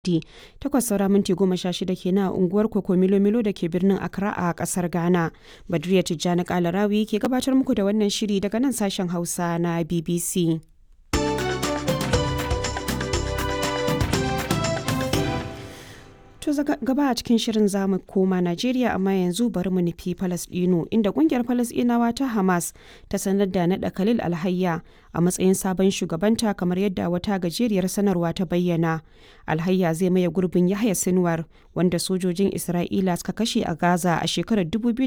Lahadi, takwas saura minti goma sha shida kenan a unguwar Koko Milo-Milo da ke birnin Accra a kasar Ghana. Badriya Tijjani Kalarawi ke gabatar muku da wannan shiri daga nan sashen Hausa na BBC. To gaba a cikin shirin zamu koma Najeriya amma yanzu bari mu nufi Falasɗinu inda kungiyar Falasɗinawa ta Hamas ta sanar da naɗa Khalil Alhayya a matsayin sabon shugabanta kamar yadda wata gajeriyar sanarwa ta bayyana. Alhayya zai maye gurbin Yahya Sinwar wanda sojojin Isra'ila suka kashe a Gaza a shekarar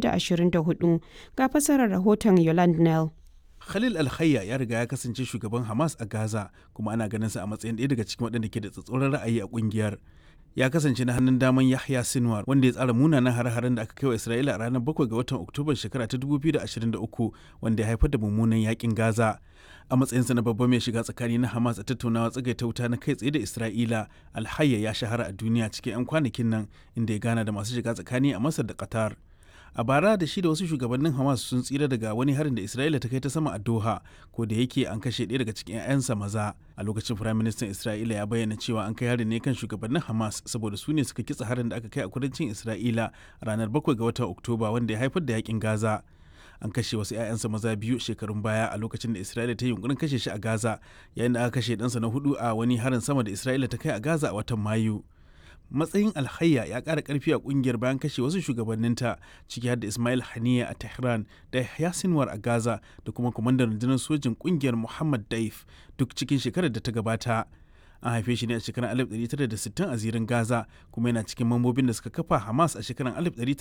2024 ga fasarar rahoton Yolande Nell. Khalil Alhayya ya riga ya kasance shugaban Hamas a Gaza kuma ana ganin sa a matsayin ɗaya daga cikin waɗanda ke da tsatsauran ra'ayi a ƙungiyar. ya kasance na hannun daman Yahya Sinwar wanda ya tsara munanan hare-haren da aka kai wa Isra'ila a ranar 7 ga watan Oktoba shekara ta 2023 wanda ya haifar da mummunan yakin Gaza. A matsayinsa na babban mai shiga tsakani na Hamas a tattaunawa tsagaita wuta na kai tsaye da Isra'ila, Alhayya ya shahara a duniya cikin 'yan kwanakin nan inda ya gana da masu shiga tsakani a Masar da Qatar. a bara da shi da wasu shugabannin hamas sun tsira daga wani harin da isra'ila ta kai ta sama a doha ko da yake an kashe ɗaya daga cikin 'ya'yansa maza a lokacin firayim ministan isra'ila ya bayyana cewa an kai harin ne kan shugabannin hamas saboda su ne suka kitsa harin da aka kai a kudancin isra'ila ranar 7 ga watan oktoba wanda ya haifar da yakin gaza an kashe wasu 'ya'yansa maza biyu shekarun baya a lokacin da isra'ila ta yi yunkurin kashe shi a gaza yayin da aka kashe ɗansa na hudu a wani harin sama da isra'ila ta kai a gaza a watan mayu matsayin alhayya ya ƙara ƙarfi a ƙungiyar bayan kashe wasu shugabanninta ciki har da ismail haniya a tehran da yahya sinwar a gaza da kuma kwamandan rundunar sojin ƙungiyar muhammad daif duk cikin shekarar da ta gabata an haife shi ne a shekarar 1960 a zirin gaza kuma yana cikin mambobin da suka kafa hamas a shekarar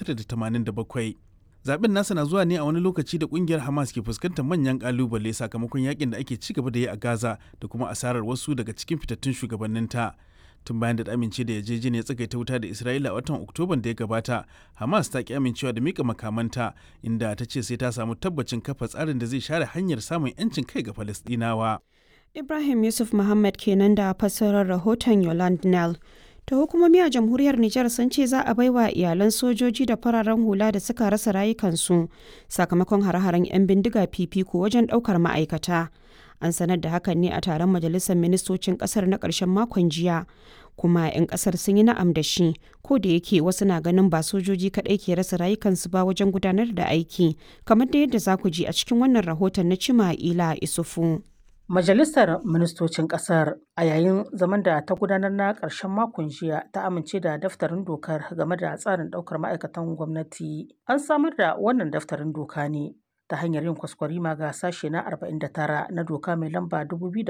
1987 zaben nasa na zuwa ne a wani lokaci da kungiyar hamas ke fuskantar manyan kalubale sakamakon yakin da ake ci gaba da yi a gaza da kuma asarar wasu daga cikin fitattun shugabanninta tun bayan da amince da yarjejeniyar tsagaita wuta da Isra'ila a watan Oktoban da ya gabata, Hamas ta ki amincewa da mika makamanta inda ta ce sai ta samu tabbacin kafa tsarin da zai share hanyar samun 'yancin kai ga Falastinawa. Ibrahim Yusuf Muhammad kenan da fassarar rahoton Yolande Nell. ta hukumomi a jamhuriyar Nijar sun ce za a baiwa iyalan sojoji da fararen hula da suka rasa rayukansu sakamakon hare-haren 'yan bindiga fifiko wajen ɗaukar ma'aikata. An sanar da hakan ne a taron majalisar ministocin ƙasar na ƙarshen makon jiya. Kuma 'yan ƙasar sun yi na'am da shi, ko da yake wasu na ganin ba sojoji kaɗai ke rasa rayukansu ba wajen gudanar da aiki, kamar da yadda za ku ji a cikin wannan rahoton na Cima Ila Isufu. Majalisar Ministocin Ƙasar a yayin zaman da ta gudanar na ƙarshen makon jiya ta amince da daftarin dokar game da tsarin ɗaukar ma'aikatan gwamnati. An samar da wannan daftarin doka ne ta hanyar yin kwaskwarima ga sashe na 49 na doka mai lamba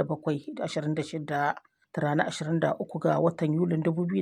2026 ta ranar 23 ga watan Yulin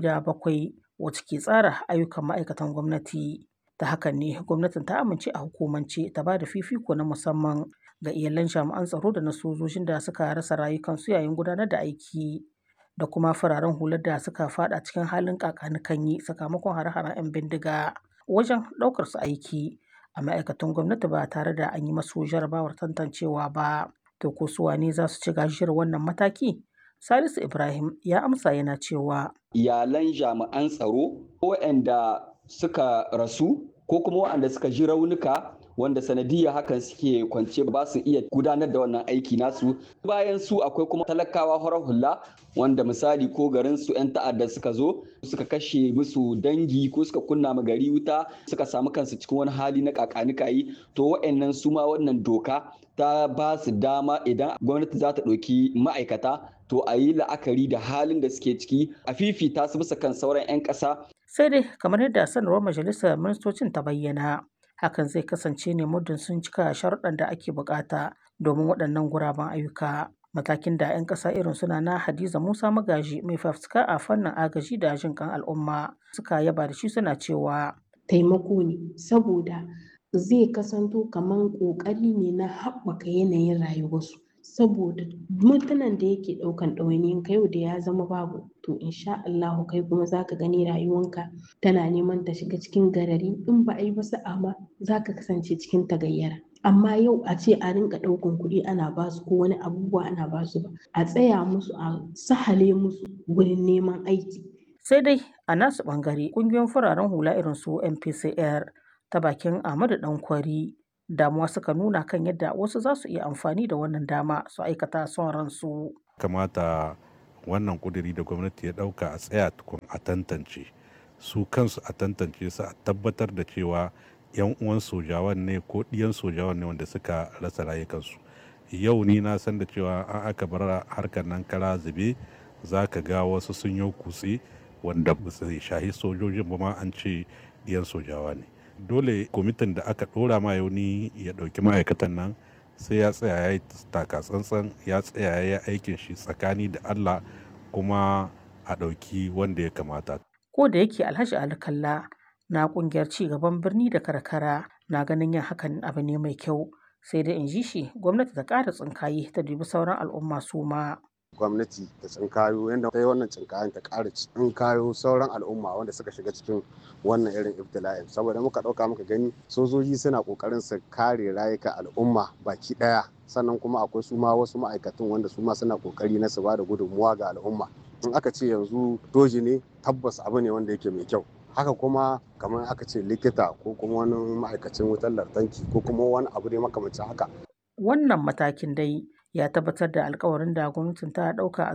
2007 wacce ke tsara ayyukan ma'aikatan gwamnati. Ta hakan ne gwamnatin ta amince a hukumance ta ba da fifiko na musamman ga iyalan jami'an tsaro da na sojojin da suka rasa rayukansu yayin gudanar da aiki da kuma fararen hular da suka fada cikin halin kakanikanyi sakamakon hare-haren 'yan bindiga wajen ɗaukar su aiki a ma'aikatan gwamnati ba tare da an yi masu jarabawar tantancewa ba to ko su wane za su ci gajiyar wannan mataki salisu ibrahim ya amsa yana cewa iyalan jami'an tsaro waɗanda suka rasu ko kuma waɗanda suka ji raunuka wanda sanadiyya hakan suke kwance ba su iya gudanar da wannan aiki nasu bayan su akwai kuma talakawa horar hula wanda misali ko garin su 'yan ta'adda suka zo suka kashe musu dangi ko suka kunna ma gari wuta suka samu kansu cikin wani hali na kakanikayi to wa'annan su ma wannan doka ta ba su dama idan gwamnati za ta ɗauki ma'aikata to a yi la'akari da halin da suke ciki a fifita su bisa kan sauran 'yan ƙasa. sai dai kamar yadda sanarwar majalisar ministocin ta bayyana hakan zai kasance ne muddin sun cika sharuɗan da ake bukata domin waɗannan guraben ayyuka matakin da 'yan ƙasa irin suna na hadiza musa magaji mai fafutuka a fannin agaji da jin kan al'umma suka yaba da shi suna cewa taimako ne saboda zai kasanto kamar ƙoƙari ne na haɓaka yanayin rayuwarsu saboda mutanen da yake ɗaukan ɗawainiyin ka yau da ya zama babu to insha Allahu kai kuma zaka gani rayuwanka tana neman ta shiga cikin garari in ba a yi ba sa'a ma zaka kasance cikin tagayyara amma yau a ce a rinka ɗaukan kuɗi ana basu ko wani abubuwa ana basu ba a tsaya musu a sahale musu wurin neman aiki sai dai a nasu ɓangare ƙungiyoyin fararen hula irin su MPCR ta bakin Ahmadu Dankwari damuwa suka nuna kan yadda wasu za su iya amfani da wannan dama su aikata son ransu. Kamata wannan kuduri da gwamnati ya ɗauka a tsaya tukun a tantance su kansu a tantance su a tabbatar da cewa 'yan uwan sojawan ne ko ɗiyan sojawan ne wanda suka rasa rayukansu yau ni na san da cewa an aka bar harkar nan kara zube za ka ga wasu sun yi kutse wanda ba su shahi sojojin ba ma an ce ɗiyan sojawa ne dole kwamitin da aka ɗora ma yauni ya ɗauki ma'aikatan nan sai ya tsaya ya yi taka tsantsan ya tsaya ya yi aikin shi tsakani da allah kuma a ɗauki wanda ya kamata ko da yake alhaji alkalla na kungiyar ci gaban birni da karkara na ganin yin hakan abu ne mai kyau sai dai in ji shi gwamnati ta ƙara tsinkaye ta dubi sauran al'umma su ma gwamnati ta tsinkayo yadda ta yi wannan tsinkayen ta ƙara tsinkayo sauran al'umma wanda suka shiga cikin wannan irin ibtila'in saboda muka ɗauka muka gani sojoji suna ƙoƙarin su kare rayuka al'umma baki ɗaya sannan kuma akwai su ma wasu ma'aikatan wanda su ma suna ƙoƙari na su ba da gudunmuwa ga al'umma in aka ce yanzu doji ne tabbas abu ne wanda yake mai kyau haka kuma kamar aka ce likita ko kuma wani ma'aikacin wutar lantarki ko kuma wani abu ne makamancin haka wannan matakin dai ya tabbatar da alkawarin da gwamnatin ta ɗauka a